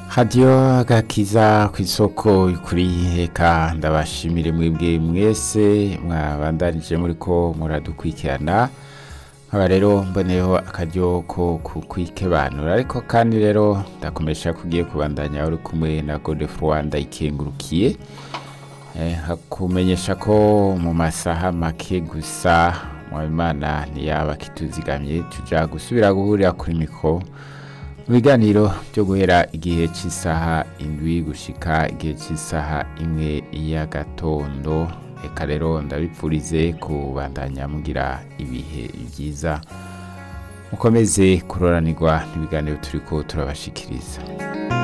hadiyo agakiza ku isoko kuri reka ndabashimire mwebwe mwese mwabandanije muri ko muradukurikirana nkaba rero mboneyeho akaryo ko kukwikebanura ariko kandi rero ndakomesha kugiye kubandanya uri kumwe na godefroid ndayikengurukiye hakumenyesha ko mu masaha make gusa mwabimana ntiyaba kituzigamye tuja gusubira guhurira kuri mikoro mu biganiro byo guhera igihe cy'isaha indwi gushika igihe cy'isaha imwe y'agatondo reka rero ndabipfurize kubandanya mugira ibihe byiza mukomeze kuroranirwa n'ibiganiro turi ko turabashikiriza